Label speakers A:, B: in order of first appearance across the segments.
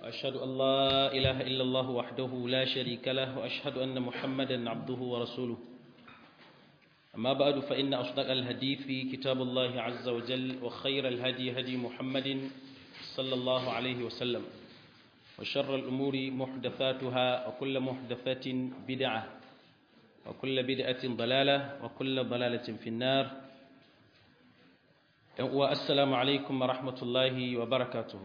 A: وأشهد أن لا إله إلا الله وحده لا شريك له وأشهد أن محمدا عبده ورسوله أما بعد فإن أصدق الحديث كتاب الله عز وجل وخير الهدي هدي محمد صلى الله عليه وسلم وشر الأمور محدثاتها وكل محدثة بدعة وكل بدعة ضلالة وكل ضلالة في النار والسلام عليكم ورحمة الله وبركاته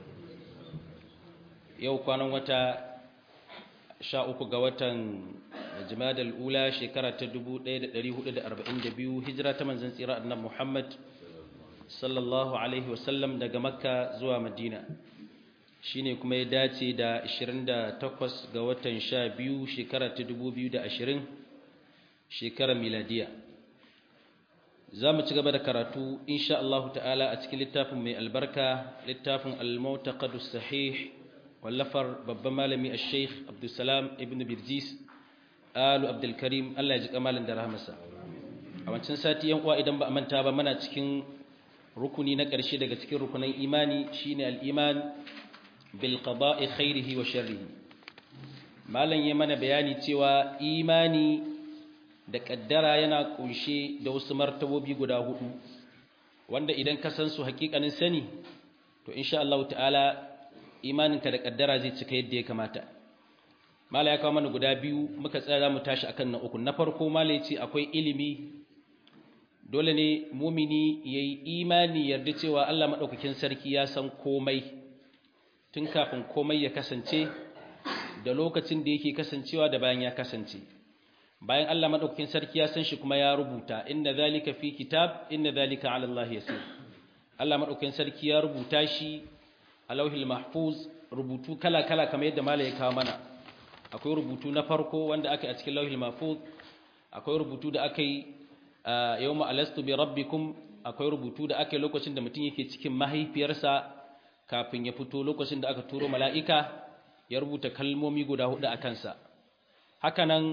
A: yau kwanan wata sha uku ga watan jimadar ula shekara ta 1442 hijira ta manzan tsira annan muhammad sallallahu alaihi wasallam daga makka zuwa madina shine kuma ya dace da 28 ga watan sha biyu shekara ta 2020 shekara miladiya za mu ci gaba da karatu insha Allah ta'ala a cikin littafin mai albarka littafin al-mautaqadus sahih wallafar babban malami a sheikh abdulsalam ibn birjis alu abdulkarim allah ya ji kamalin da rahamarsa a wancan sati yan uwa idan ba a manta ba mana cikin rukuni na ƙarshe daga cikin rukunan imani shine al-iman bil qada'i khairihi wa sharrihi malam ya mana bayani cewa imani da kaddara yana kunshe da wasu martabobi guda hudu wanda idan ka san su hakikanin sani to insha Allah ta'ala imaninka da kaddara zai cika yadda ya kamata mala ya kawo mana guda biyu muka tsaya za mu tashi akan na uku na farko mala ya ce akwai ilimi dole ne mumini ya yi imani yarda cewa allah maɗaukakin sarki ya san komai tun kafin komai ya kasance da lokacin da yake kasancewa da bayan ya kasance bayan allah maɗaukakin sarki ya san shi kuma ya rubuta inna zalika fi kitab inna zalika ala allah yasir allah maɗaukakin sarki ya rubuta shi a lauhil mahfuz rubutu kala-kala kamar yadda mala ya kawo mana akwai rubutu na farko wanda aka yi a cikin lauhil mahfuz akwai rubutu da aka yi yau ma'alastu bi rabbikum akwai rubutu da aka yi lokacin da mutum yake cikin mahaifiyarsa kafin ya fito lokacin da aka turo mala'ika ya rubuta kalmomi guda hudu a kansa hakanan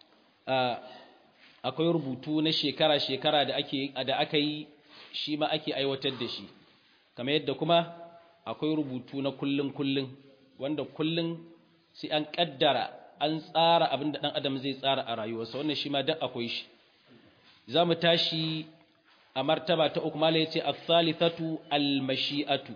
A: akwai rubutu na shekara-shekara da aka yi shi ma ake aiwatar da shi kamar yadda kuma akwai rubutu na kullun kullun wanda kullun sai an kaddara an tsara abin da dan adam zai tsara a rayuwarsa wannan shi ma duk akwai shi zamu tashi a martaba ta uku malai yace as-salithatu al-mashi'atu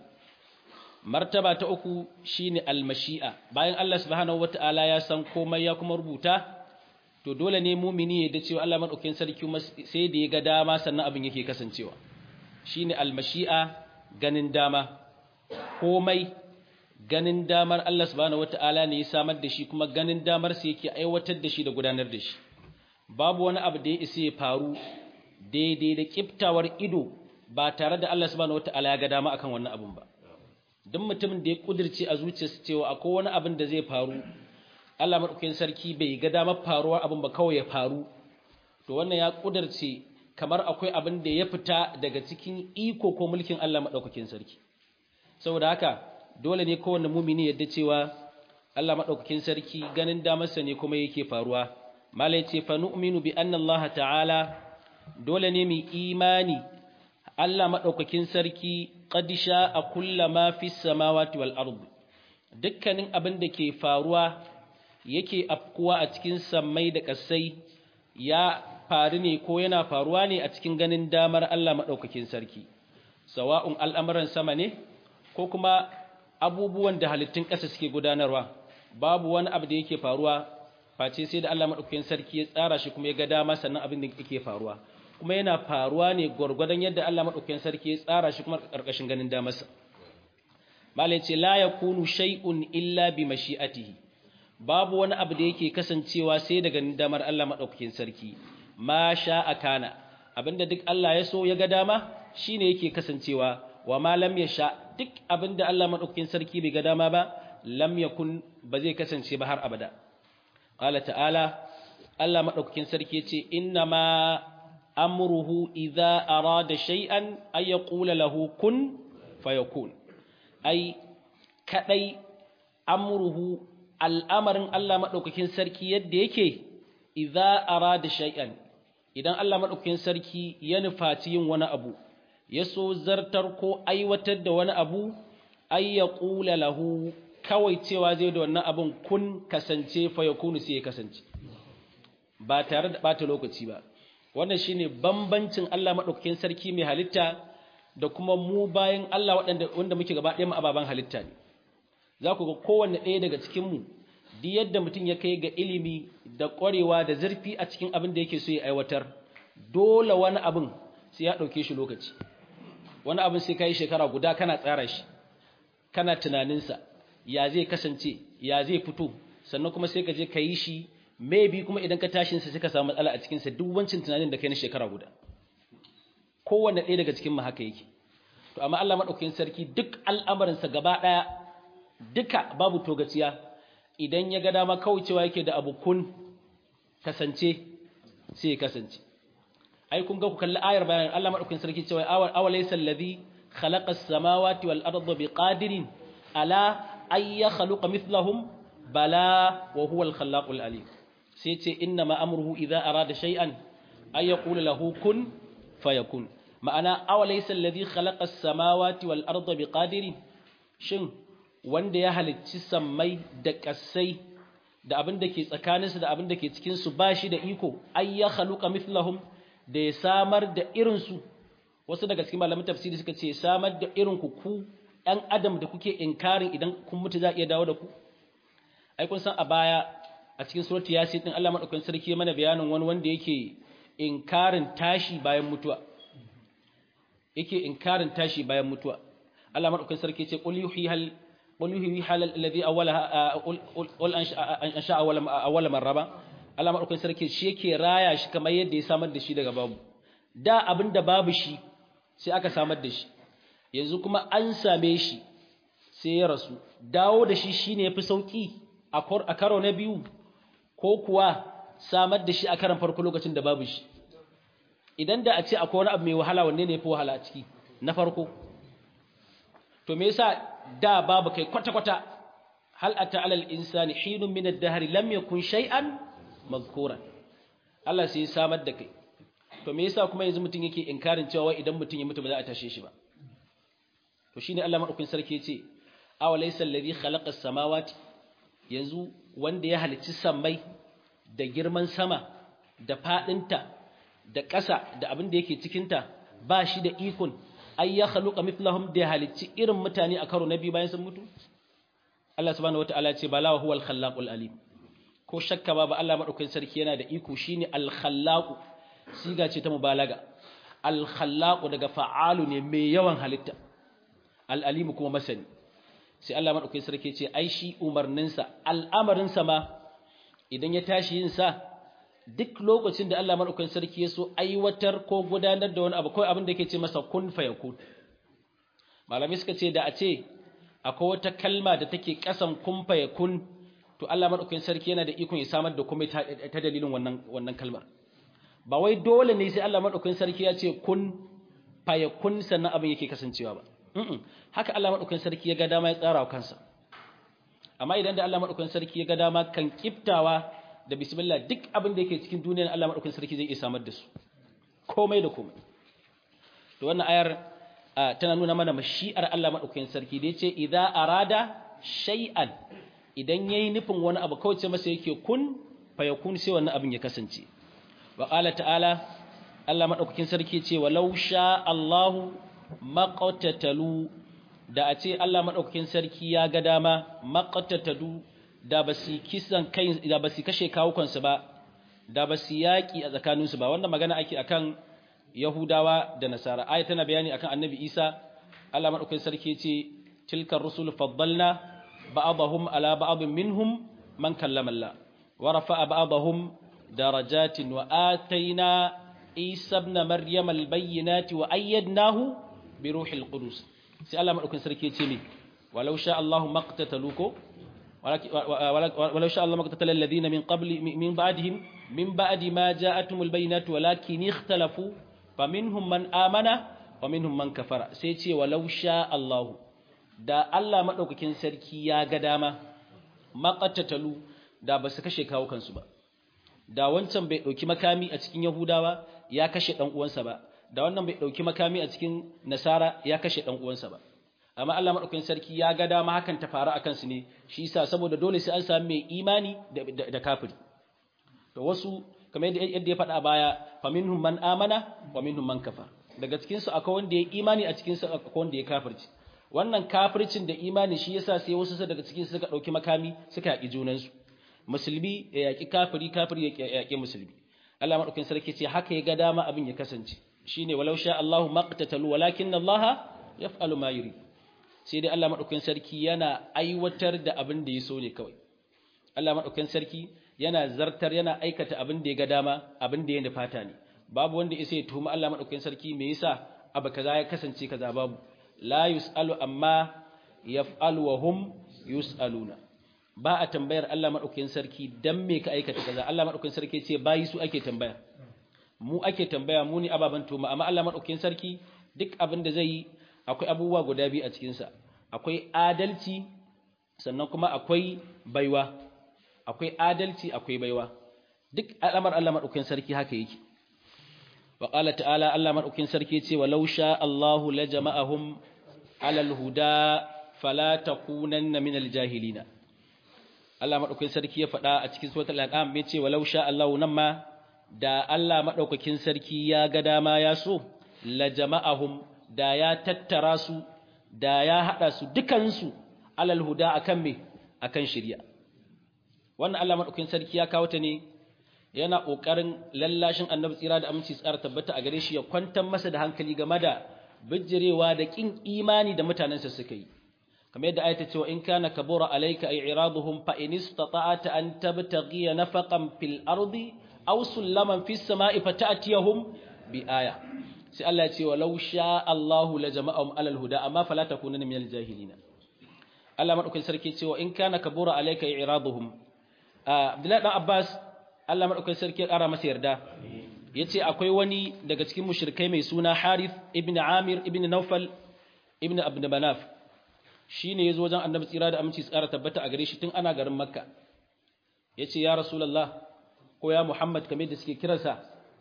A: martaba ta uku shine al-mashi'a bayan Allah subhanahu wataala ya san komai ya kuma rubuta to dole ne mumini ya da cewa Allah madaukakin sarki sai da ya ga dama sannan abin yake kasancewa shine al-mashi'a ganin dama komai ganin damar Allah subhanahu wata'ala ne ya samar da shi kuma ganin damar sa yake aiwatar da shi da gudanar da shi babu wani abu da ya isa ya faru daidai da kiftawar ido ba tare da Allah subhanahu wata'ala ya ga dama akan wannan abun ba duk mutumin da ya kudirce a zuciyarsa cewa akwai wani abin da zai faru Allah madaukakin sarki bai ga damar faruwar abin ba kawai ya faru to wannan ya kudirce kamar akwai abin da ya fita daga cikin iko ko mulkin Allah madaukakin sarki saboda haka dole ne kowanne mumini yadda cewa Allah madaukakin sarki ganin damarsa ne kuma yake faruwa malai ce fa nu'minu bi anna Allah ta'ala dole ne mu imani Allah madaukakin sarki qad sha'a kullama fis samawati wal ard dukkanin abin da ke faruwa yake afkuwa a cikin sammai da kasai ya faru ne ko yana faruwa ne a cikin ganin damar Allah madaukakin sarki sawa'un al'amuran sama ne ko kuma abubuwan da halittun ƙasa suke gudanarwa babu wani abu da yake faruwa face sai da Allah madaukakin sarki ya tsara shi kuma ya ga dama sannan abin da yake faruwa kuma yana faruwa ne gwargwadon yadda Allah madaukakin sarki ya tsara shi kuma karkashin ganin damarsa malai ce la yakunu shay'un illa bi mashi'atihi babu wani abu da yake kasancewa sai da ganin damar Allah madaukakin sarki ma sha'a kana abinda duk Allah ya so ya ga dama shine yake kasancewa wa ma lam yasha duk abinda Allah madaukakin sarki bai ga dama ba lam yakun ba zai kasance ba har abada qala ta'ala Allah madaukakin sarki yace inna ma amruhu idza arada shay'an ay yaqula lahu kun fayakun ai kadai amruhu al'amarin Allah madaukakin sarki yadda yake idza arada shay'an idan Allah madaukakin sarki ya nufaci yin wani abu ya so zartar ko aiwatar da wani abu ay yaqula lahu kawai cewa zai da wannan abin kun kasance fa yakunu sai ya kasance ba tare da bata lokaci ba wannan shine bambancin Allah madaukakin sarki mai halitta da kuma mu bayan Allah waɗanda wanda muke gaba ɗaya mu ababan halitta ne za ku ga kowanne ɗaya daga cikin mu duk yadda mutum ya kai ga ilimi da ƙwarewa da zurfi a cikin abin da yake so ya aiwatar dole wani abin sai ya ɗauke shi lokaci wani abin sai ka yi shekara guda kana tsara shi kana tunaninsa ya zai kasance ya zai fito sannan kuma sai ka je ka yi shi maybe kuma idan ka tashin sa suka samu matsala a cikinsa duk wancin tunanin da kai na shekara guda kowanne ɗaya daga cikin mu haka yake to amma Allah madaukakin sarki duk al'amarinsa gaba ɗaya duka babu togaciya idan ya ga dama kaucewa yake da abu kun kasance sai ya kasance ai kun ga ku kalli ayar bayan Allah madaukakin sarki cewa awalaysa allazi khalaqa as-samawati wal arda biqadirin ala ay yakhluqa mithlahum bala wa huwa al-khallaqul alim sai ce inna ma amruhu idza arada shay'an ay yaqulu lahu kun fayakun ma'ana awalaysa allazi khalaqa as-samawati wal arda biqadirin shin wanda ya halicci sammai da ƙasai da abin da ke tsakaninsu da abin da ke cikinsu ba shi da iko ai ya haluka mithlahum da ya samar da irinsu wasu daga cikin malamin tafsiri suka ce samar da irin ku ku ɗan adam da kuke inkarin idan kun mutu za a iya dawo da ku ai kun san a baya a cikin suratu yasin din Allah madaukakin sarki ya mana bayanin wani wanda yake inkarin tashi bayan mutuwa yake inkarin tashi bayan mutuwa Allah madaukakin sarki ya ce qul yuhihal قل يحيي حال الذي اولها قل انشا اول اول مره Allah madaukakin sarki shi yake raya shi kamar yadda ya samar da shi daga babu da abinda babu shi sai aka samar da shi yanzu kuma an same shi sai ya rasu dawo da shi shine yafi sauki a karo na biyu ko kuwa samar da shi a karan farko lokacin da babu shi idan da a ce akwai wani abu mai wahala wanne ne yafi wahala a ciki na farko to me yasa da babu kai kwata-kwata hal ata alal insani hinun min ad-dahr lam yakun shay'an mazkuran Allah sai ya samar da kai to me yasa kuma yanzu mutun yake inkarin cewa idan mutun ya mutu ba za a tashe shi ba to shine Allah madaukakin sarki yace aw laysa alladhi khalaqa as-samawati yanzu wanda ya halicci sammai da girman sama da fadinta da ƙasa da abin da yake cikinta ba shi da ikon ay ya khaluqa mithlahum da halicci irin mutane a karo na biyu bayan sun mutu Allah subhanahu wataala ya ce bala wa huwal khallaqul alim ko shakka ba ba Allah madaukakin sarki yana da iko shine al khallaq siga ce ta mubalaga al khallaq daga fa'alu ne mai yawan halitta al alim kuma masani sai Allah madaukakin sarki ya ce ai shi umarninsa al'amarinsa ma idan ya tashi yin sa duk lokacin da Allah madaukakin sarki ya so aiwatar ko gudanar da wani abu ko abin da yake ce masa kun fayakun malami suka ce da a ce akwai wata kalma da take kasan kun fayakun to Allah madaukakin sarki yana da ikon ya samar da kuma ta dalilin wannan wannan kalmar ba wai dole ne sai Allah madaukakin sarki ya ce kun fayakun sannan abin yake kasancewa ba haka Allah madaukakin sarki ya ga dama ya tsara wa kansa amma idan da Allah madaukakin sarki ya ga dama kan kiftawa da bismillah duk abin da yake cikin duniyar Allah madaukakin sarki zai iya samar da su komai da komai to wannan ayar tana nuna mana mashi'ar Allah madaukakin sarki da yace idza arada shay'an idan yayi nufin wani abu kawai ce masa yake kun fayakun sai wannan abin ya kasance wa qala ta'ala Allah madaukakin sarki ce walau sha Allahu maqtatalu da a ce Allah madaukakin sarki ya ga dama maqtatalu da ba su kisan kai da ba su kashe kawukansu ba da ba su yaƙi a tsakaninsu ba wannan magana ake akan Yahudawa da Nasara ayat tana bayani akan Annabi Isa Allah madaukakin sarki ce tilkar rusul faddalna ba'dahum ala ba'd minhum man kallama Allah wa rafa'a ba'dahum darajatin wa atayna Isa ibn Maryam al-bayyinati wa ayyadnahu bi ruhil qudus sai Allah madaukakin sarki ce ne walau sha Allahu maqtataluko ولو شاء الله ما اقتتل الذين من قبل من بعدهم من بعد ما جاءتهم البينات ولكن اختلفوا فمنهم من آمن ومنهم من كفر سيتي ولو شاء الله da Allah madaukakin sarki ya ga dama maqattatalu da basu kashe kawo kansu ba da wancan bai dauki makami a cikin Yahudawa ya kashe dan uwansa ba da wannan bai dauki makami a cikin Nasara ya kashe dan uwansa ba amma Allah madaukakin sarki ya ga dama hakan ta faru akan su ne shi yasa saboda dole sai an samu mai imani da, da, kafiri to wasu kamar yadda ya faɗa baya faminhum man amana wa minhum man kafar daga cikin su akwai wanda ya imani a cikin su akwai wanda ya kafirci wannan kafircin da imani shi yasa sai wasu daga cikin su suka dauki makami suka yaki junan su musulmi ya yaki kafiri kafiri ya yaki musulmi Allah madaukakin sarki ce haka ya ga dama abin ya kasance shine walau sha Allahu maqtatalu walakin Allah yaf'alu ma yuri sai dai Allah madaukakin sarki yana aiwatar da abin da ya so ne kawai Allah madaukakin sarki yana zartar yana aikata abin da ya ga dama abin da ya nufata ne babu wanda ya sai tuhuma Allah madaukakin sarki me yasa abu kaza ya kasance kaza babu la yusalu amma yaf'alu wa hum yusaluna ba a tambayar Allah madaukakin sarki dan me ka aikata kaza Allah madaukakin sarki ce bayi su ake tambaya mu ake tambaya mu ne ababan tuhuma amma Allah madaukakin sarki duk abin da zai yi akwai abubuwa guda biyu a cikin sa akwai adalci sannan kuma akwai baiwa akwai adalci akwai baiwa duk al'amar Allah madaukakin sarki haka yake wa qala ta'ala Allah madaukakin sarki ce walau sha Allahu la jama'ahum alal huda fala takunanna minal jahilina Allah madaukakin sarki ya faɗa a cikin suratul an'am ya ce walau sha Allahu nan ma da Allah madaukakin sarki ya ga dama ya so la jama'ahum da ya tattara su da ya hada su dukansu alal huda akan me akan shari'a wannan Allah madaukakin sarki ya kawo ta ne yana kokarin lallashin annabi tsira da aminci tsara tabbata a gare shi ya kwantar masa da hankali game da bijirewa da kin imani da mutanensa suka yi kamar yadda ayata cewa in kana kabura alayka i'raduhum fa in istata'ta an tabtaghiya nafaqan fil ardi aw sulaman fis sama'i fata'tiyahum bi aya sai Allah ya ce walau sha Allahu la jama'ahum alal huda amma fala takunanna minal jahilina Allah madaukakin sarki cewa in kana kabura alayka i'raduhum Abdullahi dan Abbas Allah madaukakin sarki ya kara masa yarda yace akwai wani daga cikin mushrikai mai suna Harith ibn Amir ibn Nawfal ibn Abd Manaf shine yazo wajen Annabi tsira da aminci tsara tabbata a gare shi tun ana garin Makka yace ya Rasulullah ko ya Muhammad kamar da suke kiransa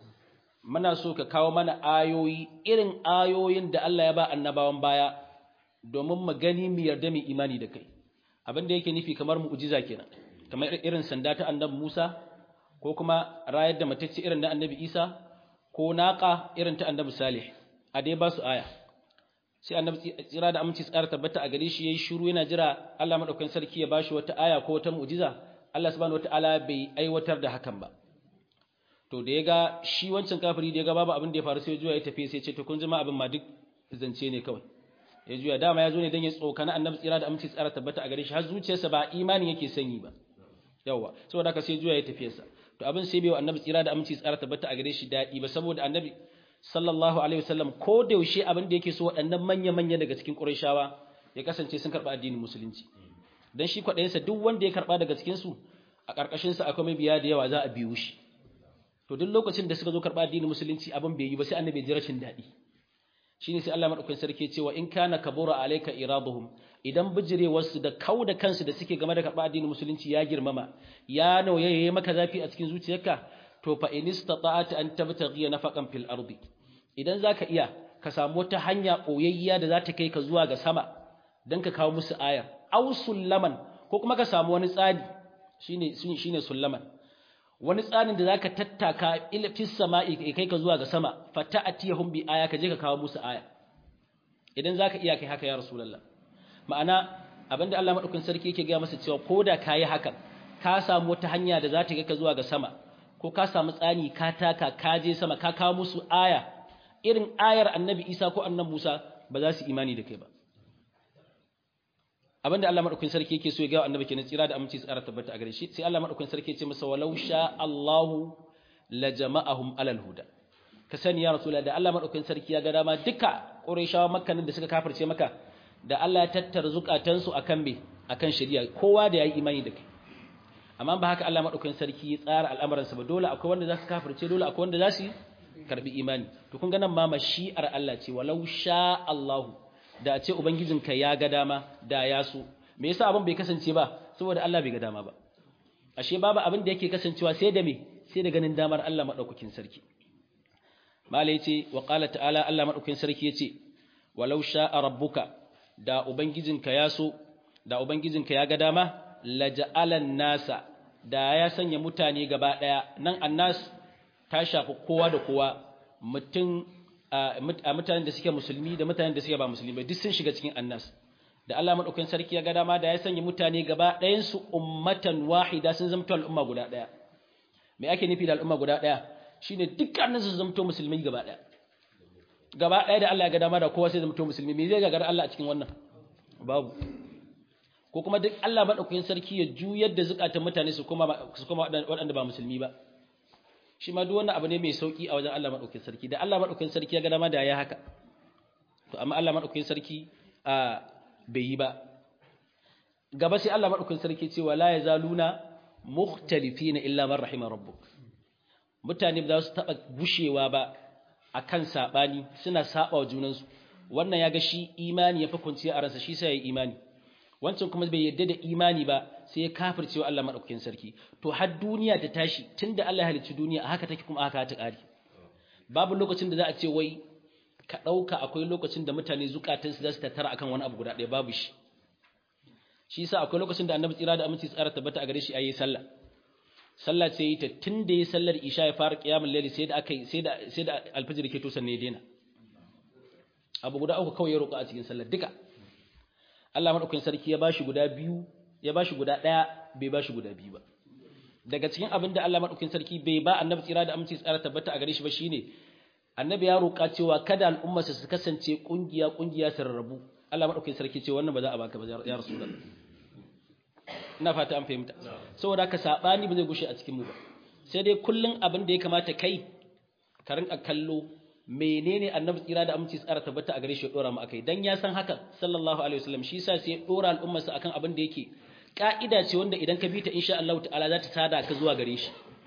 A: muna so ka kawo mana ayoyi irin ayoyin da Allah ya ba annabawan baya domin mu gani mu yarda mu imani da kai abin da yake nufi kamar mu'jiza kenan kamar irin sanda ta annabi Musa ko kuma rayar da matacce irin na annabi Isa ko naqa irin ta annabi Salih a dai ba su aya sai annabi tsira da aminci tsara tabbata a gare shi yayi shiru yana jira Allah madaukakin sarki ya bashi wata aya ko wata mu'jiza Allah subhanahu wataala bai aiwatar da hakan ba to da ya ga shi wancan kafiri da ya ga babu abin da ya faru sai juya ya tafi sai ce to kun jima abin ma duk zance ne kawai ya juya dama ya zo ne dan ya tsokana annabi tsira da aminci tsara tabbata a gare shi har zuciyarsa ba imani yake sanyi ba yawa saboda haka sai juya ya tafi sa to abin sai bai wa annabi tsira da aminci tsara tabbata a gare shi dadi ba saboda annabi sallallahu alaihi wasallam ko da yaushe abin da yake so waɗannan manya manya daga cikin qurayshawa ya kasance sun karba addinin musulunci dan shi kwaɗayensa duk wanda ya karba daga cikin su a ƙarƙashin sa akwai mabiya da yawa za a biyo shi to duk lokacin da suka zo karɓa addinin musulunci abin bai yi ba sai annabi ya ji rashin daɗi shine sai Allah madaukakin sarki cewa in kana kabura alayka iraduhum idan bijirewar su da kau da kansu da suke game da karɓa addinin musulunci ya girmama ya nauyaye maka zafi a cikin zuciyarka to fa in istata'ata an tabtaghi nafaqan fil ardi idan zaka iya ka samu wata hanya koyayya da za ta kai ka zuwa ga sama dan ka kawo musu aya aw sullaman ko kuma ka samu wani tsari shine shine sullaman wani tsarin da zaka tattaka ilfis sama'i kai ka zuwa ga sama fata'atiyahum bi aya ka je ka kawo musu aya idan zaka iya kai haka ya rasulullah ma'ana abinda Allah madaukakin sarki yake ga masa cewa koda kai hakan ka samu wata hanya da za ta kai ka zuwa ga sama ko ka samu tsani ka taka ka je sama ka kawo musu aya irin ayar annabi Isa ko annabi Musa ba za su imani da kai ba abinda Allah madaukakin sarki yake so ya ga annabi kenan tsira da aminci tsara tabbata a gare shi sai Allah madaukakin sarki ya ce masa walau sha Allahu la jama'ahum alal huda ka sani ya rasula da Allah madaukakin sarki ya ga dama duka qurayshawa makkanin da suka kafirce maka da Allah ya tattara zukatansu akan me akan shari'a kowa da yayi imani da kai amma ba haka Allah madaukakin sarki ya tsara al'amuran sa ba dole akwai wanda za su kafirce dole akwai wanda za su karbi imani to kun ga nan ma mashi'ar Allah ce walau sha Allahu da a ce Ubangijinka ya ga dama da ya so, me yasa abin bai kasance ba, saboda Allah bai ga dama ba. Ashe babu abin da yake kasancewa sai da me, sai da ganin damar Allah maɗaukakin sarki. Mala ya ce, wa ƙala ta'ala Allah maɗaukakin sarki ya ce, walau sha'a rabbuka, da ubangijinka ya so da ubangijinka ya ga dama laja'alan nasa da ya sanya mutane gaba daya nan annas ta shafi kowa da kowa mutum a mutanen da suke musulmi da mutanen da suke ba musulmi duk sun shiga cikin annas da Allah madaukakin sarki ya ga dama da ya sanya mutane gaba ɗayan su ummatan wahida sun zama al'umma guda daya me ake nufi da al'umma guda daya shine dukkanin su zamto musulmi gaba daya gaba daya da Allah ya ga dama da kowa sai zamto musulmi me zai gagara Allah a cikin wannan babu ko kuma duk Allah madaukakin sarki ya juyar da zukatan mutane su kuma su kuma waɗanda ba musulmi ba shi ma duk wannan abu ne mai sauki a wajen Allah madaukakin sarki da Allah madaukakin sarki ya ga dama da ya haka to amma Allah madaukakin sarki a bai yi ba gaba sai Allah madaukakin sarki ce wala yazaluna mukhtalifina illa man rahima rabbuk mutane ba za su taba gushewa ba akan sabani suna saba wa junansu wannan ya ga shi imani ya fi kwanciya a ransa shi sai ya yi imani wancan kuma bai yadda da imani ba sai ya kafirce wa Allah madaukakin sarki to har duniya ta tashi tunda Allah ya halicci duniya a haka take kuma haka ta kare babu lokacin da za a ce wai ka dauka akwai lokacin da mutane zukatansu za su tattara akan wani abu guda ɗaya babu shi shi yasa akwai lokacin da Annabi tsira da aminci tsara tabbata a gare shi ayi sallah sallah ce yi ta tunda yi sallar isha ya fara qiyamul layli sai da aka sai da sai da alfajir ke to sanne ya daina abu guda uku kawai ya roƙa a cikin sallar duka Allah madaukakin sarki ya bashi guda biyu ya bashi guda ɗaya bai bashi guda biyu ba daga cikin abin da Allah madaukakin sarki bai ba annabi tsira da aminci tsara tabbata a gare shi ba shine annabi ya roƙa cewa kada al'ummarsa su kasance kungiya kungiya su rarrabu Allah madaukakin sarki ce wannan ba za a baka ba ya rasulullah ina fata an fahimta saboda haka sabani ba zai gushe a cikin mu ba sai dai kullun abin da ya kamata kai ka rinka kallo menene annabi tsira da aminci tsara tabbata a gare shi ya dora mu akai dan ya san hakan sallallahu alaihi wasallam shi yasa sai ya dora al'ummarsa akan abin da yake ka'ida ce wanda idan ka bi ta insha Allah ta'ala za ta tada ka zuwa gare shi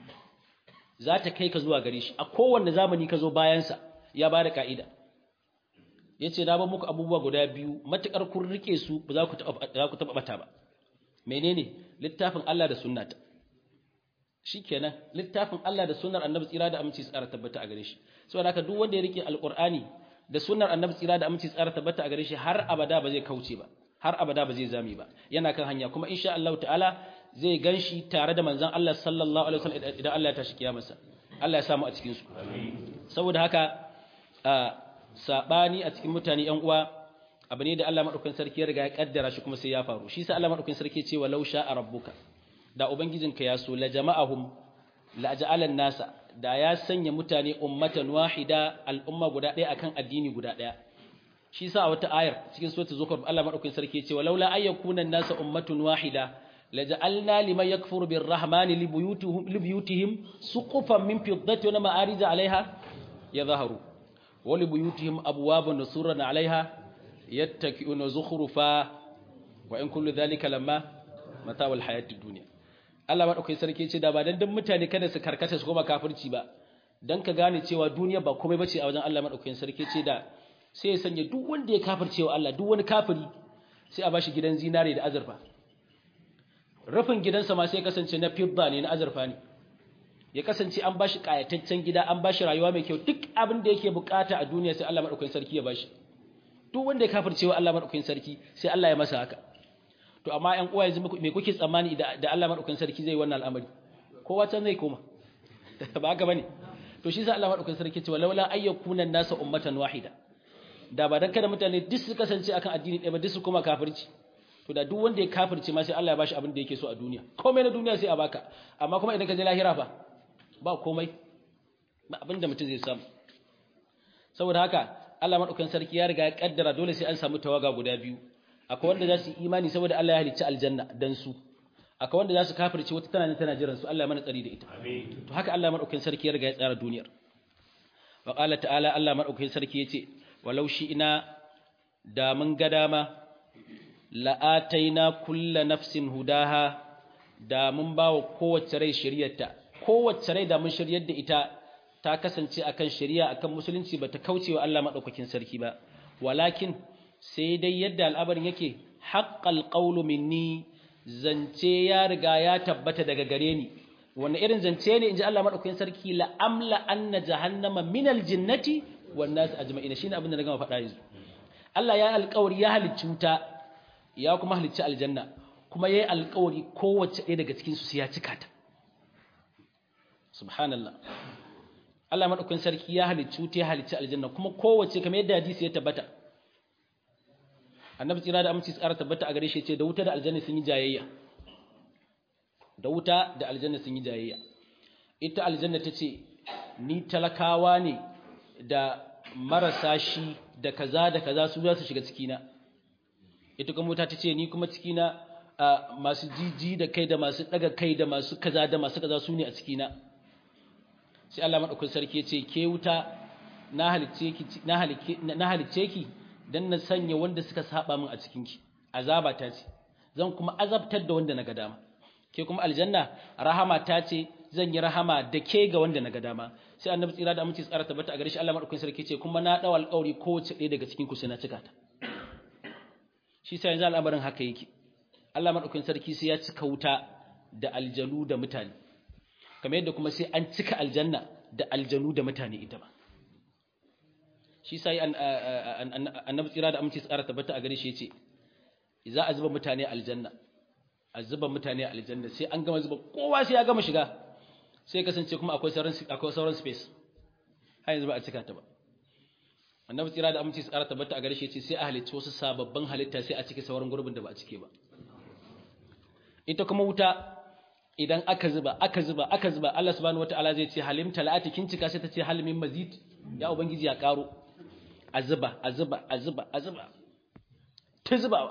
A: za ta kai ka zuwa gare shi a kowanne zamani ka zo bayan sa ya bada ka'ida yace na ba muku abubuwa guda biyu matukar kun rike su ba za ku za ku taba bata ba menene littafin Allah da sunnata shikenan littafin Allah da sunnar Annabi tsira da aminci tsara tabbata a gare shi saboda haka duk wanda ya rike alqur'ani da sunnar Annabi tsira da aminci tsara tabbata a gare shi har abada ba zai kauce ba har abada ba zai zame ba yana kan hanya kuma insha Allah ta'ala zai ganshi tare da manzon Allah sallallahu alaihi wasallam idan Allah ya tashi kiyamarsa Allah ya samu a cikin su saboda haka sabani a cikin mutane yan uwa abu ne da Allah madaukakin sarki ya riga ya kaddara shi kuma sai ya faru shi sa Allah madaukakin sarki ya ce walau sha'a rabbuka da ubangijinka ya so la jama'ahum la ja'alan nasa da ya sanya mutane ummatan wahida al'umma guda ɗaya akan addini guda ɗaya shi sa a wata ayar cikin suratul zukhruf Allah madaukakin sarki yace walaula ayyakuna an-nasa ummatun wahida laja'alna liman yakfuru birrahmani libuyutihim libuyutihim suqufan min fiddatin wa ma'arij 'alayha yadhharu wa libuyutihim abwaban nusuran 'alayha yattaki'una zukhrufa wa in kullu dhalika lamma mata'ul hayatid dunya Allah madaukakin sarki yace da ba dan dan mutane kada su karkata su koma kafirci ba dan ka gane cewa duniya ba komai bace a wajen Allah madaukakin sarki yace da sai ya sanya duk wanda ya kafirce wa Allah duk wani kafiri sai a bashi gidan zinare da azurfa rufin gidansa ma sai ya kasance na fidda ne na azurfa ne ya kasance an bashi kayataccen gida an bashi rayuwa mai kyau duk abin da yake bukata a duniya sai Allah madaukakin sarki ya bashi duk wanda ya kafirce wa Allah madaukakin sarki sai Allah ya masa haka to amma ƴan uwa yanzu me kuke tsammani da Allah madaukakin sarki zai wannan al'amari kowa can zai koma ba haka bane to shi sai Allah madaukakin sarki ce walaula ayyakuna an-nasa ummatan wahida da ba dan kada mutane duk su kasance akan addini ɗaya ba duk su koma kafirci to da duk wanda ya kafirce ma sai Allah ya bashi abin da yake so a duniya komai na duniya sai a baka amma kuma idan ka je lahira fa ba komai ba abin da mutum zai samu saboda haka Allah madaukakin sarki ya riga ya kaddara dole sai an samu tawaga guda biyu akwai wanda za su yi imani saboda Allah ya halicci aljanna dan su akwai wanda za su kafirce wata tana tana jiran su Allah ya mana tsari da ita to haka Allah madaukakin sarki ya riga ya tsara duniyar wa qala ta'ala Allah madaukakin sarki yace walau shi ina da mun ga dama la'ataina kulla nafsin hudaha da mun ba wa kowace rai shari'arta kowace rai da mun shiryar da ita ta kasance akan shari'a akan musulunci bata kauce wa Allah madaukakin sarki ba walakin sai dai yadda al'abarin yake haqqal qawlu minni zance ya riga ya tabbata daga gare ni wannan irin zance ne inji Allah madaukakin sarki la amla anna jahannama minal jinnati wan nas ajma'in shine abin da na gama faɗa yanzu Allah ya alƙawari ya halicci wuta ya kuma halicci aljanna kuma yayi alƙawari kowace ɗaya daga cikin su sai ya cika ta subhanallah Allah madaukakin sarki ya halicci wuta ya halicci aljanna kuma kowace kamar yadda hadisi ya tabbata annabi tsira da aminci tsara tabbata a gare shi ce da wuta da aljanna sun yi jayayya da wuta da aljanna sun yi jayayya ita aljanna ta ce ni talakawa ne da marasa shi da kaza da kaza su za su shiga cikina ita kuma wuta ta ce ni kuma cikina masu jiji da kai da masu daga kai da masu kaza da masu kaza su ne a cikina sai Allah madaukakin sarki ya ce ke wuta na halicce ki na halicce ki dan na sanya wanda suka saba min a cikinki azaba ta ce zan kuma azabtar da wanda naga dama ke kuma aljanna rahama ta ce zan yi rahama da ke ga wanda naga dama sai annabi tsira da aminci tsara tabbata a gare shi Allah madaukakin sarki ce kuma na dawo alƙawari kowace ɗaya daga cikin ku sai na cika ta shi sai yanzu al'amarin haka yake Allah madaukakin sarki sai ya cika wuta da aljanu da mutane kamar yadda kuma sai an cika aljanna da aljanu da mutane ita ba shi sai annabi tsira da aminci tsara tabbata a gare shi yace za a zuba mutane aljanna a zuba mutane aljanna sai an gama zuba kowa sai ya gama shiga sai kasance kuma akwai sauran akwai sauran space har yanzu ba a cika ta ba annabi tsira da aminci tsara tabbata a gare shi yace sai a halicci wasu sababbin halitta sai a cike sauran gurbin da ba a cike ba ita kuma wuta idan aka zuba aka zuba aka zuba Allah subhanahu wataala zai ce halim talati kin cika sai ta ce halimin mazid ya ubangiji ya karo a zuba a zuba a zuba a zuba ta zubawa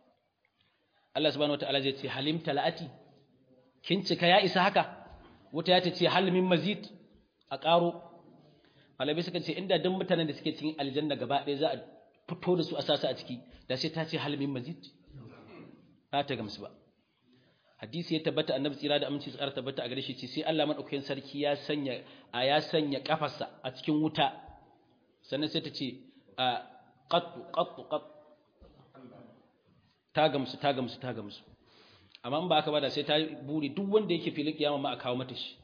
A: Allah subhanahu wataala zai ce halim talati kin cika ya isa haka wuta ya ta ce halimin mazid a karo malabi suka ce inda duk mutanen da suke cikin aljanna gaba ɗaya za a fito da su a sasa a ciki da sai ta ce halimin mazid ba ta gamsu ba hadisi ya tabbata annabi tsira da aminci tsara tabbata a gare shi ce sai Allah madaukakin sarki ya sanya a ya sanya kafarsa a cikin wuta sannan sai ta ce a qattu qattu qat ta gamsu ta gamsu ta gamsu amma in ba haka ba da sai ta buri duk wanda yake filin kiyama ma a kawo mata shi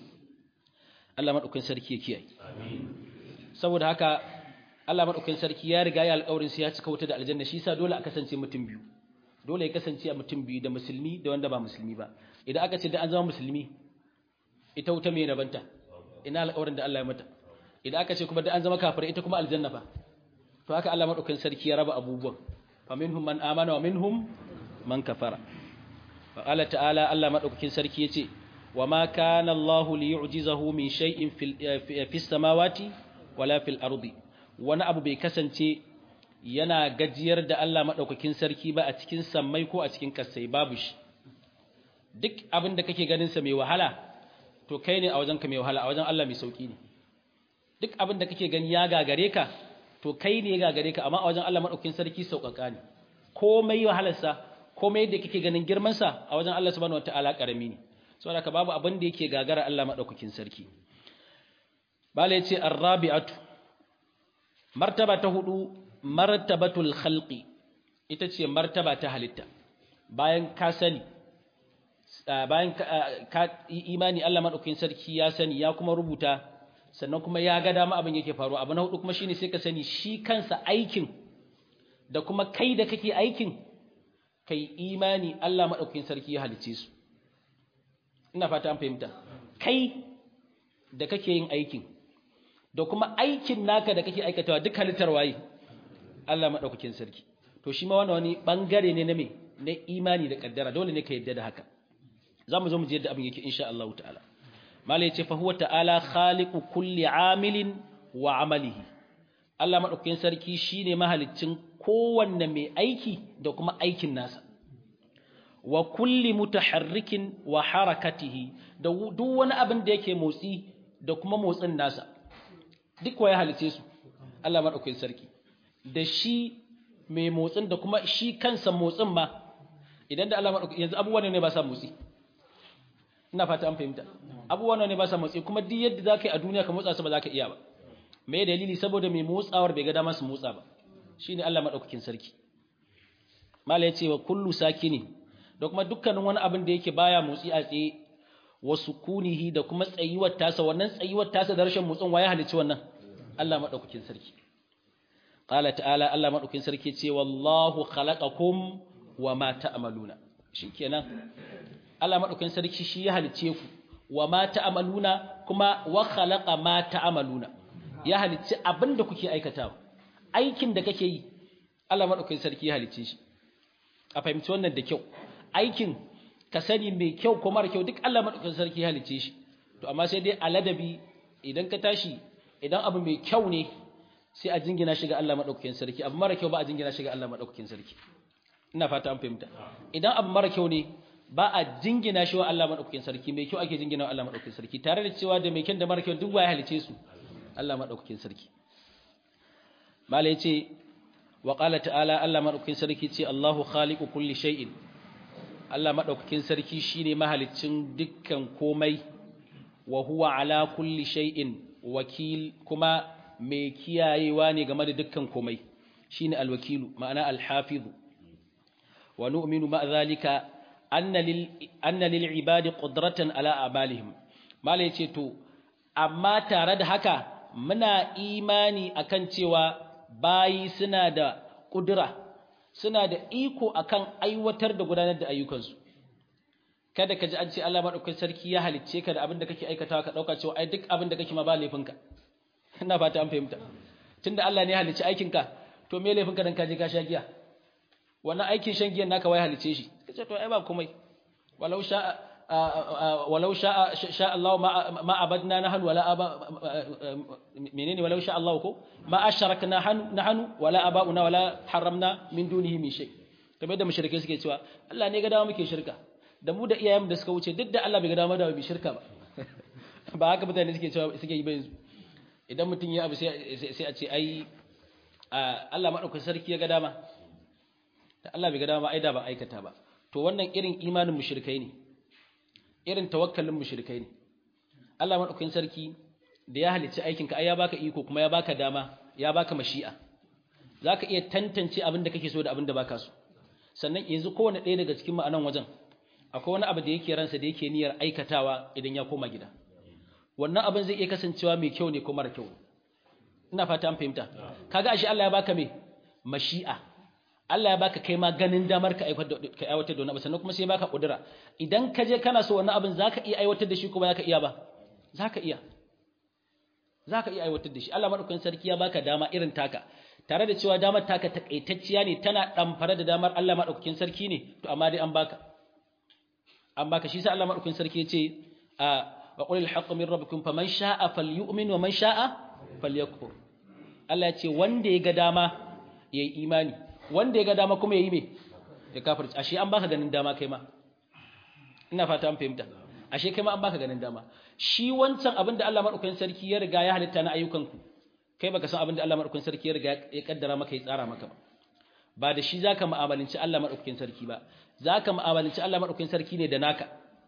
A: Allah madaukakin sarki ya kiyaye saboda haka Allah madaukakin sarki ya riga ya alƙawarin sai ya cika wuta da aljanna shi yasa dole a kasance mutum biyu dole ya kasance a mutum biyu da musulmi da wanda ba musulmi ba idan aka ce da an zama musulmi ita wuta mai rabanta ina alƙawarin da Allah ya mata idan aka ce kuma da an zama kafir ita kuma aljanna fa to haka Allah madaukakin sarki ya raba abubuwan fa minhum man amana wa minhum man kafara fa Allah ta'ala Allah madaukakin sarki yace wa ma kana Allah li yu'jizahu min shay'in fil fis samawati wala fil ardi wani abu bai kasance yana gajiyar da Allah maɗaukakin sarki ba a cikin sammai ko a cikin kasai babu shi duk abin da kake ganinsa mai wahala to kai ne a wajenka mai wahala a wajen Allah mai sauƙi ne duk abin da kake gani ya gagare ka to kai ne ya gagare ka amma a wajen Allah maɗaukakin sarki sauƙaƙa ne komai wahalarsa komai da kake ganin girmansa a wajen Allah subhanahu wataala ƙarami ne saboda ka babu abin da yake gagara Allah maɗaukakin sarki bala ya ce arrabi'atu martaba ta hudu martabatul khalqi ita ce martaba ta halitta bayan ka sani bayan ka imani Allah madaukakin sarki ya sani ya kuma rubuta sannan kuma ya ga dama abin yake faruwa abu na hudu kuma shine sai ka sani shi kansa aikin da kuma kai da kake aikin kai imani Allah madaukakin sarki ya halice su ina fata an fahimta kai da kake yin aikin da kuma aikin naka da kake aikatawa duk halittar waye Allah maɗaukakin sarki to shi ma wannan wani bangare ne na me na imani da kaddara dole ne ka yadda da haka zamu zo mu ji yadda abin yake insha Allah ta'ala mala yace fa huwa ta'ala khaliqu kulli amilin wa amalihi Allah maɗaukakin sarki shine mahaliccin kowanne mai aiki da kuma aikin nasa wa kulli mutaharrikin wa harakatihi da duk wani abin da yake motsi da kuma motsin nasa duk wa ya halice su Allah maɗaukakin sarki da shi mai motsin da kuma shi kansa motsin ma idan da Allah maɗaukakin yanzu abubuwan ne ba sa motsi ina fata an fahimta abubuwan ne ba sa motsi kuma duk yadda za ka yi a duniya ka motsa su ba za ka iya ba me dalili saboda mai motsawar bai ga dama su motsa ba shine Allah maɗaukakin sarki mala ya ce wa kullu sakini da kuma dukkanin wani abin da yake baya motsi a tsaye wa sukunihi da kuma tsayuwar tasa wannan tsayuwar tasa da rashin motsin waye halicci wannan Allah madaukakin sarki qala ta'ala Allah madaukin sarki ce wallahu khalaqakum wama ta'maluna shikenan Allah madaukin sarki shi ya halice ku wama ta'maluna kuma wa khalaqa ma ta'maluna ya halice abinda kuke aikatawa aikin da kake yi Allah madaukin sarki ya halice shi a fahimci wannan da kyau aikin ka sani mai kyau ko mara kyau duk Allah madaukin sarki ya halice shi to amma sai dai aladabi idan ka tashi idan abu mai kyau ne sai a jingina shi ga Allah madaukakin sarki abu mara kyau ba a jingina shi ga Allah madaukakin sarki ina fata an fahimta idan abu mara kyau ne ba a jingina shi wa Allah madaukakin sarki mai kyau ake jingina wa Allah madaukakin sarki tare da cewa da mai kyan da mara kyau duk ya halice su Allah madaukakin sarki malai ce wa qala ta'ala Allah madaukakin sarki ce Allahu khaliqu kulli shay'in Allah madaukakin sarki shine mahaliccin dukkan komai wa huwa ala kulli shay'in wakil kuma mai kiyayewa ne game da dukkan komai shine alwakilu ma'ana alhafizu wa nu'minu ma zalika anna lil anna lil ibadi qudratan ala a'malihim mala yace to amma tare da haka muna imani akan cewa bayi suna da kudura suna da iko akan aiwatar da gudanar da ayyukansu kada ka ji an ce Allah madaukakin sarki ya halicce ka da abin da kake aikatawa ka dauka cewa ai duk abin da kake ma ba laifinka ina fata an fahimta tunda Allah ne ya halicce aikinka to me laifinka dan ka je ka sha giya wannan aikin shan giyan naka wai halicce shi kace to ai ba komai walau sha walau sha sha Allah ma ma abadna nahnu wala aba menene walau sha Allah ko ma asharakna nahnu wala abauna wala haramna min dunihi min shay kamar da mushrike suke cewa Allah ne ga dawo muke shirka da mu da iyayen da suka wuce duk da Allah bai ga dama da bi shirka ba ba haka mutane suke cewa suke yi ba yanzu idan mutum ya abu sai sai a ce ai Allah madaukakin sarki ya ga dama da Allah bai ga dama ai da ban aikata ba to wannan irin imanin mushrikai ne irin tawakkalin mushrikai ne Allah madaukakin sarki da ya halicci aikin ka ai ya baka iko kuma ya baka dama ya baka mashi'a zaka iya tantance abin da kake so da abin da baka so sannan yanzu kowane ɗaya daga cikin ma'anan wajen akwai wani abu da yake ransa da yake niyyar aikatawa idan ya koma gida wannan abin zai iya kasancewa mai kyau ne ko mara kyau ina fata an fahimta kaga ashe Allah ya baka me mashi'a Allah ya baka kai ma ganin damar ka aiwatar da wani abu sannan kuma sai ya baka kudura idan ka je kana so wannan abin zaka iya aiwatar da shi ko ba zaka iya ba zaka iya zaka iya aiwatar da shi Allah madaukakin sarki ya baka dama irin taka tare da cewa damar taka takaitacciya ne tana damfara da damar Allah madaukakin sarki ne to amma dai an baka an baka shi sai Allah madaukakin sarki ya ce a wa qulil haqqu min rabbikum faman sha'a falyu'min wa man sha'a falyakfur Allah ya ce wanda ya ga dama yayi imani wanda ya ga dama kuma yayi me ya kafirci ashe an baka ganin dama kai ma ina fata an fahimta ashe kai ma an baka ganin dama shi wancan abin da Allah madaukakin sarki ya riga ya halitta na ayyukanku kai baka san abin da Allah madaukakin sarki ya riga ya kaddara maka ya tsara maka ba ba da shi zaka mu'amalanci Allah madaukakin sarki ba zaka mu'amalanci Allah madaukakin sarki ne da naka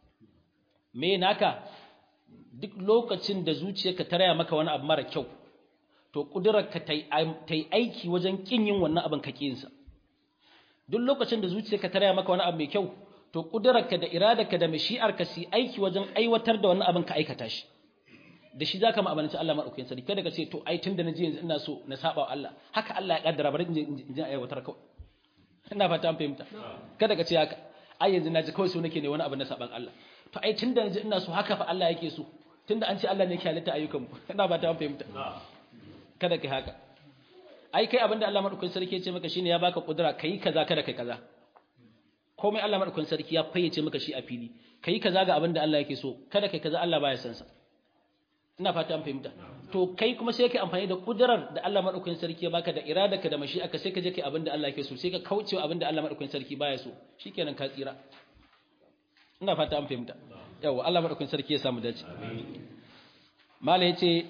A: me naka duk lokacin da zuciyarka ta raya maka wani abu mara kyau to kudurarka ta yi aiki wajen kin yin wannan abin ka sa duk lokacin da zuciyarka ta raya maka wani abu mai kyau to kudurarka da iradarka da mashi'arka su aiki wajen aiwatar da wannan abin ka aikata shi da shi zaka mu'amalanci Allah madaukakin sarki kada ka ce to ai tunda naje yanzu ina so na saba Allah haka Allah ya kaddara bari in je aiwatar kawai ina fata an fahimta kada ka ce haka ai yanzu naji kawai so nake ne wani abu na saban Allah to ai tunda naje ina so haka fa Allah yake so tunda an ce Allah ne yake halitta ayyukan mu ina fata an fahimta kada kai haka ai kai abinda Allah madaukakin sarki ya ce maka shine ya baka kudura kai kaza kada kai kaza komai Allah madaukakin sarki ya fayyace maka shi a fili kai kaza ga abinda Allah yake so kada kai kaza Allah baya san sa ina fata an fahimta to kai kuma sai kai amfani da kudurar da Allah madaukakin sarki ya baka da iradarka da mashi'arka sai ka je kai abinda Allah yake so sai ka kaucewa abinda Allah madaukakin sarki baya so shikenan ka tsira ina fata an fahimta yawa Allah madaukakin sarki ya samu dace mala yace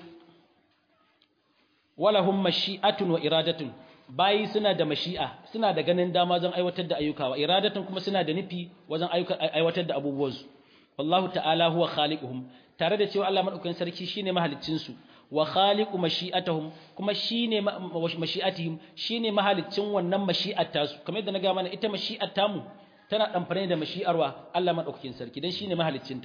A: walahum mashi'atun wa iradatun bayi suna da mashi'a suna da ganin dama wajen aiwatar da ayyuka wa iradatun kuma suna da nufi wajen aiwatar da abubuwansu wallahu ta'ala huwa khaliquhum tare da cewa Allah madaukakin sarki shine mahaliccin su wa khaliqu mashi'atuhum kuma shine mashi'atihim shine mahaliccin wannan mashi'ar tasu kamar yadda na ga mana ita mashi'ar tamu tana damfare da mashi'arwa Allah madaukakin sarki dan shine mahaliccinta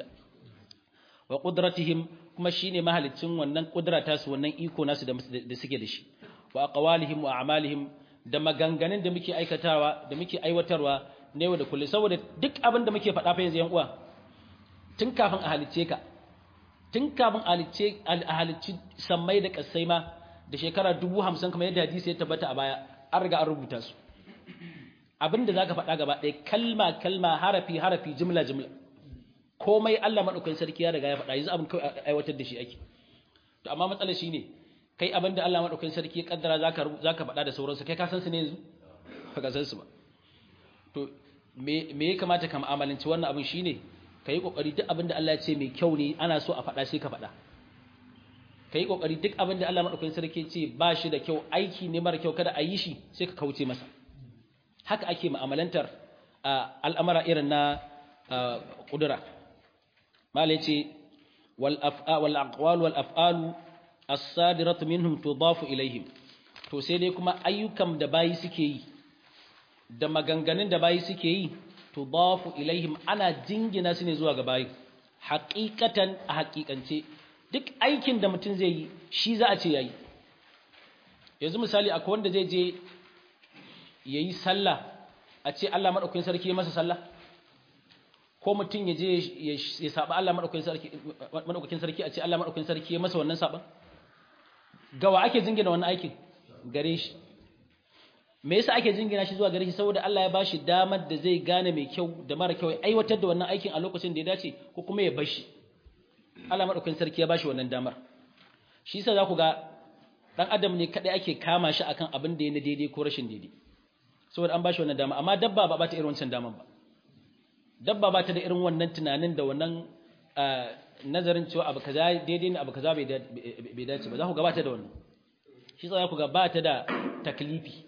A: wa qudratihim kuma shine mahaliccin wannan kudura tasu wannan iko nasu da suke da shi wa aqwalihim wa a'malihim da maganganun da muke aikatawa da muke aiwatarwa ne da kullum saboda duk abin da muke faɗa fa yanzu yan uwa tun kafin a halicce ka tun kafin a halicci sammai da kasai ma da shekara dubu hamsin kamar yadda hadisi ya tabbata a baya an riga an rubuta su abin da za ka faɗa gaba ɗaya kalma kalma harafi harafi jimla jimla komai Allah maɗaukakin sarki ya riga ya faɗa yanzu abin kawai aiwatar da shi ake to amma matsalar shi ne kai abin da Allah maɗaukakin sarki ya kaddara za ka faɗa da sauransu kai ka san su ne yanzu ba ka san su ba to me ya kamata ka mu'amalanci wannan abin shine ka yi ƙoƙari duk abin da Allah ya ce mai kyau ne ana so a faɗa sai ka faɗa ka yi ƙoƙari duk abin da Allah maɗaukakin sarki ce ba shi da kyau aiki ne mara kyau kada a yi shi sai ka kauce masa haka ake mu'amalantar al'amara irin na ƙudura mala ya ce wal aqwal wal af'alu as-sadiratu minhum tudafu ilaihim to sai dai kuma ayyukan da bayi suke yi da maganganun da bayi suke yi tudafu ilaihim ana jingina su ne zuwa ga bayi haƙiƙatan a haƙiƙance duk aikin da mutum zai yi shi za a ce yayi yanzu misali akwai wanda zai je yayi sallah a ce Allah madaukakin sarki ya masa sallah ko mutum ya je ya saba Allah madaukakin sarki madaukakin sarki a ce Allah madaukakin sarki ya masa wannan saban gawa ake jingina wannan aikin gare shi me yasa ake jingina shi zuwa gare shi saboda Allah ya bashi damar da zai gane mai kyau da mara kyau ya aiwatar da wannan aikin a lokacin da ya dace ko kuma ya bar shi Allah madaukakin sarki ya bashi wannan damar shi yasa za ku ga dan adam ne kadai ake kama shi akan abin da ya na daidai ko rashin daidai saboda an bashi wannan dama amma dabba ba ba ta irin wancan daman ba dabba ba ta da irin wannan tunanin da wannan nazarin cewa abu kaza daidai ne abu kaza bai dace ba za ku ga ba ta da wannan shi yasa za ku ga ba ta da taklifi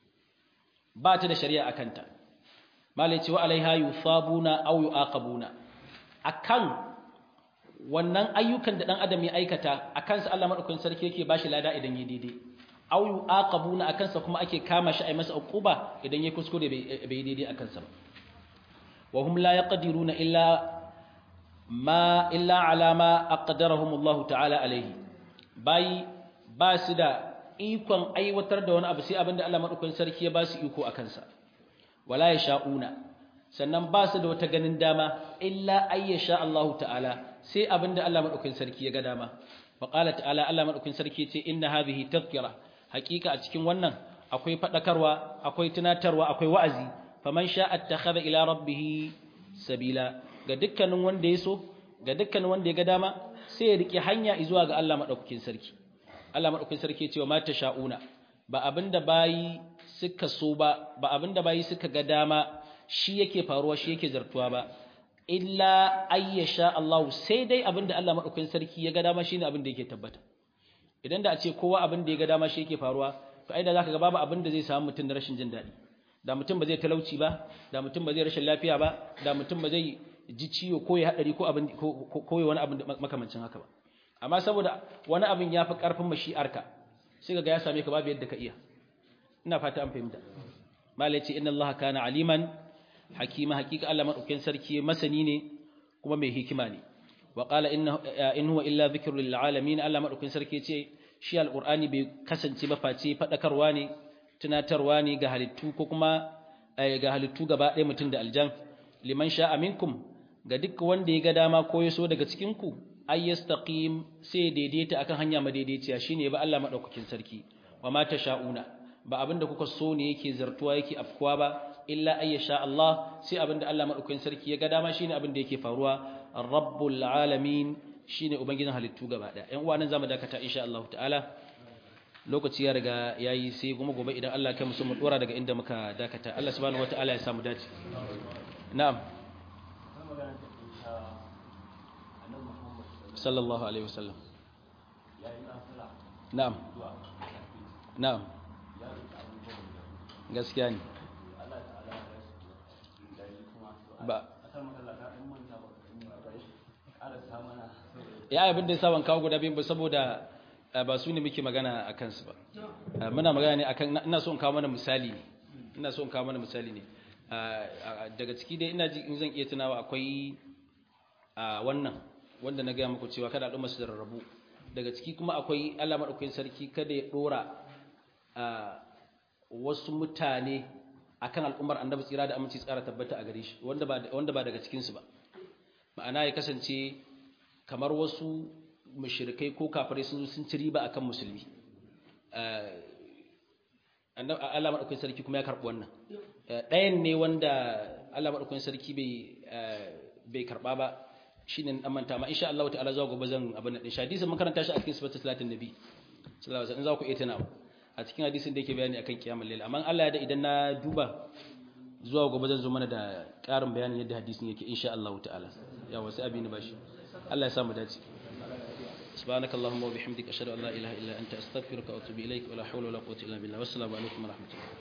A: ba ta da shari'a akanta malai cewa alaiha yusabuna aw yuaqabuna akan wannan ayyukan da dan adam ya aikata akan sa Allah madaukakin sarki yake bashi lada idan ya daidai aw yuaqabuna akan sa kuma ake kama shi ai masa uquba idan ya kuskure bai daidai akan sa ba wa hum la yaqdiruna illa ma illa ala ma aqdarahum Allah ta'ala alaihi bai ba su da ikon aiwatar da wani abu sai abinda Allah madaukakin sarki ya ba su iko akan sa wala yasha'una sannan ba su da wata ganin dama illa ayyasha Allah ta'ala sai abinda Allah madaukakin sarki ya ga dama wa qala ta'ala Allah madaukakin sarki ce inna hadhihi tadhkira hakika a cikin wannan akwai fadakarwa akwai tunatarwa akwai wa'azi faman sha'a attakhadha ila rabbih sabila ga dukkanin wanda ya so ga dukkanin wanda ya ga dama sai ya rike hanya zuwa ga Allah madaukakin sarki Allah madaukakin sarki ya ce wa mata sha'una ba abinda bayi suka so ba ba abinda bayi suka ga dama shi yake faruwa shi yake zartuwa ba illa ayyasha Allah sai dai abinda Allah madaukakin sarki ya ga dama shine abinda yake tabbata idan da a ce kowa abinda ya ga dama shi yake faruwa to ai da zaka ga babu abinda zai samu mutum da rashin jin daɗi da mutum ba zai talauci ba da mutum ba zai rashin lafiya ba da mutum ba zai ji ciwo ko ya hadari ko abin ko wani abin makamancin haka ba amma saboda wani abin ya fi karfin mashi'arka sai ga ya same ka babu yadda ka iya ina fata an fahimta malai ce inna allaha kana aliman hakima hakika Allah madaukakin sarki masani ne kuma mai hikima ne wa qala inna in huwa illa dhikrun lil alamin Allah madaukakin sarki ce shi alqur'ani bai kasance ba face fadakarwa ne tunatarwa ne ga halittu ko kuma ga halittu gaba ɗaya mutum da aljan liman sha'a minkum ga duk wanda ya ga dama ko ya so daga cikin ku ay yastaqim sai daidaita akan hanya madaidaiciya shine ba Allah madaukakin sarki wa ma tasha'una ba abinda kuka so ne yake zartuwa yake afkuwa ba illa ay sha Allah sai abinda Allah madaukakin sarki ya ga dama shine abinda yake faruwa rabbul alamin shine ubangijin halittu gaba daya ƴan uwa nan zamu dakata insha Allah ta'ala lokaci ya riga yayi sai kuma gobe idan Allah ya kai mu mu dora daga inda muka dakata Allah subhanahu wataala ya samu dace na'am sallallahu alaihi wasallam na'am na'am gaskiya ne ba ya abin da ya saban kawo guda biyu ba saboda ba su ne muke magana a kansu ba muna magana ne akan ina so in kawo mana misali ne ina so in kawo mana misali ne daga ciki dai ina ji in zan iya tunawa akwai wannan wanda na gaya muku cewa kada al'umma su rarrabu daga ciki kuma akwai Allah madaukakin sarki kada ya dora wasu mutane akan al'ummar annabi tsira da aminci tsara tabbata a gare shi wanda ba wanda ba daga cikin su ba ma'ana ya kasance kamar wasu mushrikai ko kafirai sun sun ci riba akan musulmi annabi Allah madaukakin sarki kuma ya karbi wannan ɗayan ne wanda Allah madaukakin sarki bai bai karba ba shine dan manta ma insha Allah ta'ala zuwa gobe zan abin nan shi hadisin mun karanta shi a cikin sifatul salatin nabi sallallahu alaihi wasallam za ku iya tunawa a cikin hadisin da yake bayani akan kiyamul layl amma Allah ya da idan na duba zuwa gobe zan zo mana da ƙarin bayanin yadda hadisin yake insha Allah ta'ala ya wasu abin bashi Allah ya samu dace سبحانك اللهم وبحمدك أشهد أن لا إله إلا أنت أستغفرك وأتوب إليك ولا حول ولا قوة إلا بالله والسلام عليكم ورحمة الله